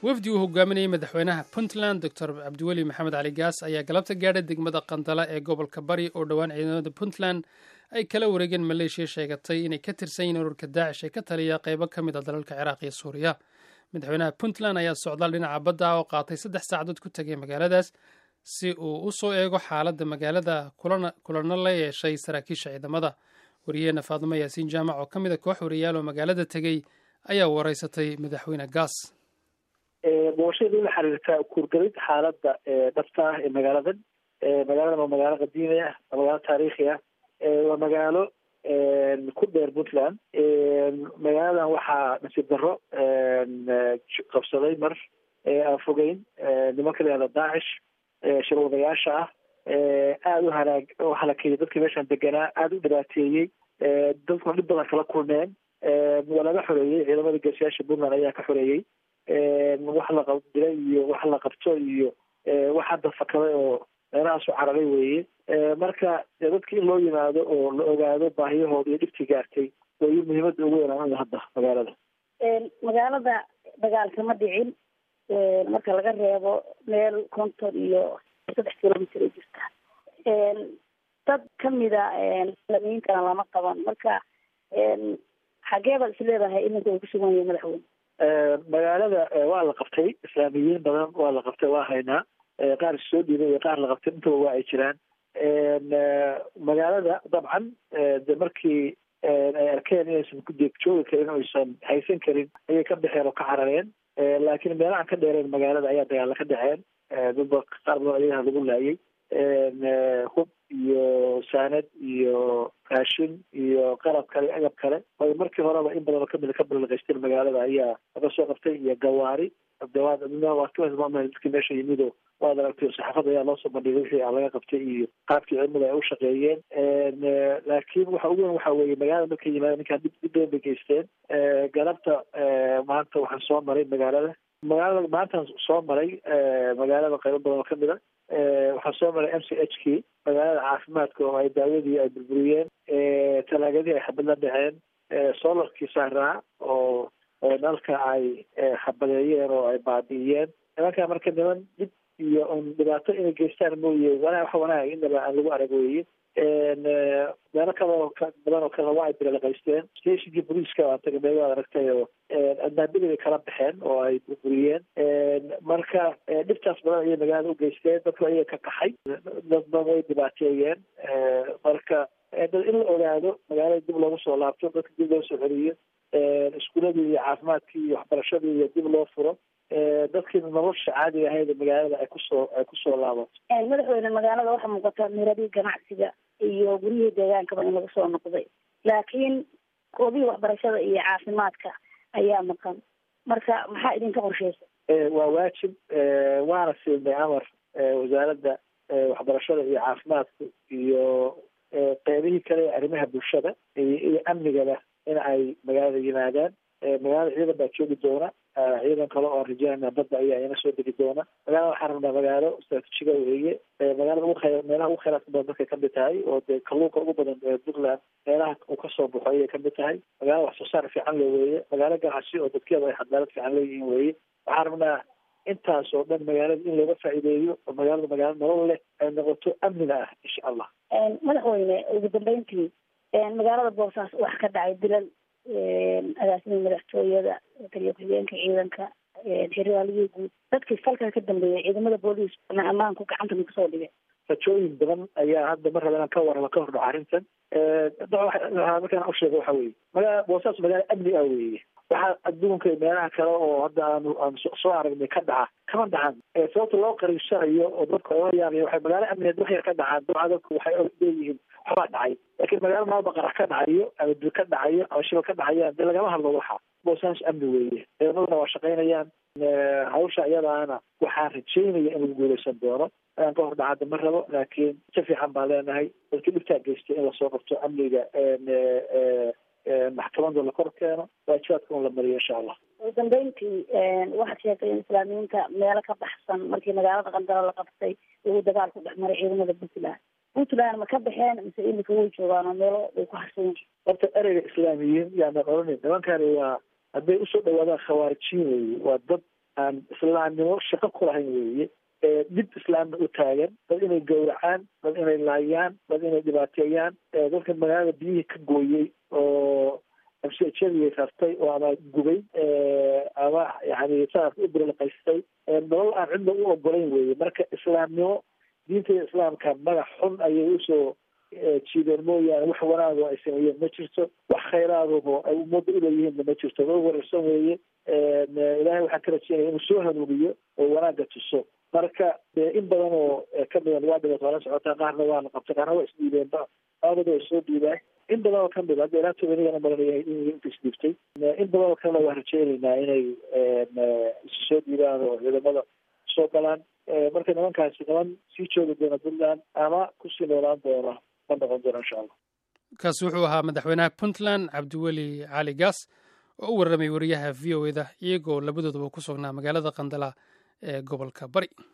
wafdi uu hogaaminayay madaxweynaha puntland doctor cabdiweli maxamed cali gaas ayaa galabta gaadhay degmada qandala ee gobolka bari oo dhowaan ciidamada puntland ay kala wareegeen maleeshiya sheegatay inay ka tirsan yihiin ururka daacish ee ka taliya qeybo ka mid a dalalka ciraaq iyo suuriya madaxweynaha puntland ayaa socdaal dhinaca badda ah oo qaatay saddex saacadood ku tegay magaaladaas si uu u soo eego xaaladda magaalada kulana la yeeshay saraakiisha ciidamada wariyaheena faadimo yaasiin jaamac oo ka mid a koox wariyaal oo magaalada tegey ayaa wareysatay madaxweyne gaas booqashada la xiriirta kuurgalid xaaladda dhabta ah ee magaaladan magaaladan waa magaalo qadiimi ah waa magaalo taariikhi ah waa magaalo ku dheer puntland magaaladan waxaa nasiib darro qabsaday mar aan fogeyn nimanka la yihahda daacish shirwadayaasha ah aada u halaag u halakeeyey dadkii meeshaan deganaa aada u dhibaateeyey dadkuna dhib badan kala kulmeen waa laga xoreeyey ciidamada geesiyaasha puntland ayaa ka xoreeyey wax la qabdilay iyo wax la qabto iyo wax hadda fakaday oo meelahaasu cararay weeye marka dadki in loo yimaado oo la ogaado baahiyahooda iyo dhibtii gaartay way muhiimada ugu weynaan hadda magaalada magaalada dagaal kama dhicin marka laga reebo meel konton iyo saddex kilomitr ay jirta dad kamida lamiyinkana lama qaban marka xagee baad is leedahay iminka uu kusugan yahay madaxweyne magaalada waa la qabtay islaamiyiin badan waa la qabtay waa haynaa qaar soo dhiibay iyo qaar la qabtay intaba waa ay jiraan magaalada dabcan de markii ay arkeen inaysan kudeeg joogi karin o aysan haysan karin ayay ka baxeen oo ka carareen laakiin meelahan ka dheereen magaalada ayaa dagaalla ka dhaceen dadba qaar badan ayaha lagu laayay hub iyo saanad iyo raashin iyo qalab kale agab kale ay markii horeba in badan oo kamida ka balaqaysteen magaalada ayaa laga soo qabtay iyo gawaari dadkii meesha yimido waad aragtay saxaafada ayaa loosoo bandhigay wixii laga qabtay iyo qaabkii cilmada ay u shaqeeyeen laakiin waxa ugu weyn waxa weeye magaalada markay yimaadeen ninkaan dhib dhib badan bay geysteen galabta maanta waxaan soo maray magaalada magaalada maantaan soo maray magaalada qaybo badan oo kamid a waxaan soo maray m c h kii magaalada caafimaadka oo ay daawadii ay burburiyeen talaagadii ay xabad la dhaceen solarkii saaraa oo nalka ay xabadeeyeen oo ay baabi'iyeen nimankaa marka niman dhib iyo un dhibaato inay geystaan mooye wanaa wax wanaag inaba aan lagu arag weeye meelo kaloo badan oo kale waa ay biralaqaysteen stationkii booliiska waa taga meel waad aragtay oo adnaabadii bay kala baxeen oo ay burburiyeen marka dhibtaas badan ayay magaalada u geysteen dadku ayaga ka kaxay dad badan way dhibaateeyeen marka in la ogaado magaalada dib loogu soo laabto dadka dib loo soo celiyo iskuuladii iyo caafimaadkii iyo waxbarashadii iyo dib loo furo dadkii nolosha caadiga ahayd magaalada ay kusoo ay kusoo laabato madaxweyne magaalada waxaa muuqata miradii ganacsiga iyo guryihii deegaankaba in lagu soo noqday laakiin koobihii waxbarashada iyo caafimaadka ayaa maqan marka maxaa idinka qorsheysa waa waajib waana siinay amar wasaaradda waxbarashada iyo caafimaadka iyo qeybihii kale ee arrimaha bulshada iyo amnigaba in ay magaalada yimaadaan magaalada ciidan baa joogi doona ciidan kale oo rajaana badda ayaa ina soo degi doona magaalada waxaan rabnaa magaalo istraatijiga weeye magaalada ugu khayr meelaha ugu khayraadka badan dadkay kamid tahay oo dee kalluunka ugu badan ee puntland meelaha uu kasoo baxo ayay kamid tahay magaalo wax soo saar fiican le weeye magaalo ganacsi oo dadkeeda ay xadaalad fiican leeyihiin weeye waxaan rabnaa intaas oo dhan magaalada in looga faa'iideeyo oo magaalada magaalo nolol leh ay noqoto amniga ah insha allah madaxweyne ugu dambeyntii magaalada boosaaas wax ka dhacay dilal agaasimii madaxtooyada taliya ku-xigeenka ciidanka xeraaliyii guud dadkii falkaa ka dambeeyay ciidamada booliis ammaanku gacanta ma kasoo dhigay rajooyin badan ayaa hadda mar raba inaan ka warramo ka hordhaco arrintan markaan u sheego waxa weeye magaala boosaas magaalo amni ah weeye waxaa adduunka meelaha kale oo hadda aanu aan soo aragnay ka dhaca kama dhacan sababta loo qariibsanayo oo dadka oga yaabaya waxay magaalo amnigeed wax yar ka dhacaan dabca dadku waxay leeyihiin waxbaa dhacay laakiin magaalo maalba qarax ka dhacayo ama dil ka dhacayo ama shibal ka dhacayaan dee lagama hadlo waxa boosaas amni weeye ciidamaduna waa shaqaynayaan hawsha iyadaana waxaan rajeynaya in lagu guuleysan doono aan ka hor dhacada ma rabo laakiin si fiican baan leenahay dadkii dhibtaa geystay in lasoo qabto amniga maxkamada la kor keeno waajibaadka un la mariyo insha allah ugu dambeyntii waxaad sheegtay in islaamiyiinta meelo ka baxsan markii magaalada qandalo la qabtay uu dagaal ku dhex maray ciidamada puntland puntland ma ka baxeen mise imika way joogaan oo meelo way ku harsan yihiin horta ereyga islaamiyiin yaana oranin nimankani waa hadday usoo dhawaadaan khawaarijiin weeye waa dad aan islaamnimo shaqo ku lahayn weeye dib islaamna u taagan dad inay gowracaan dad inay laayaan dad inay dhibaateeyaan dadka magaalada biyihii ka gooyey oo absijadii rartay oo ama gubay ama yani saas u birlaqaystay nolol aan cidna u ogolayn weeye marka islaamnimo diinta islaamka magac xun ayay usoo jiideen mooyaane wax wanaago ay sameeyeen ma jirto wax khayraadabo ay ummadda uleeyihiinna ma jirto dad wararsan weeye ilaahay waxaan ka rajeynaya inuu soo hanuuniyo oo wanaagga tuso marka in badan oo kamida waa dhibato waa la socotaa qaarna waa la qabtay qaarna waa isdhiibeenba aabada way soo dhiibaan in badan oo kamid hadda ilaa tobanigana maranaya inta isdhiibtay in badan oo kalena waan rajeynaynaa inay isu soo dhiibaan oo ciidamada soo galaan marka nimankaasi niman sii joogi doona puntland ama kusii noolaan doona ma noqon doona insha allah kaasi wuxuu ahaa madaxweynaha puntland cabdiweli cali gaas oo u warramay wariyaha v o eda iyagoo labadoodaba ku sugnaa magaalada qandala ee gobolka bari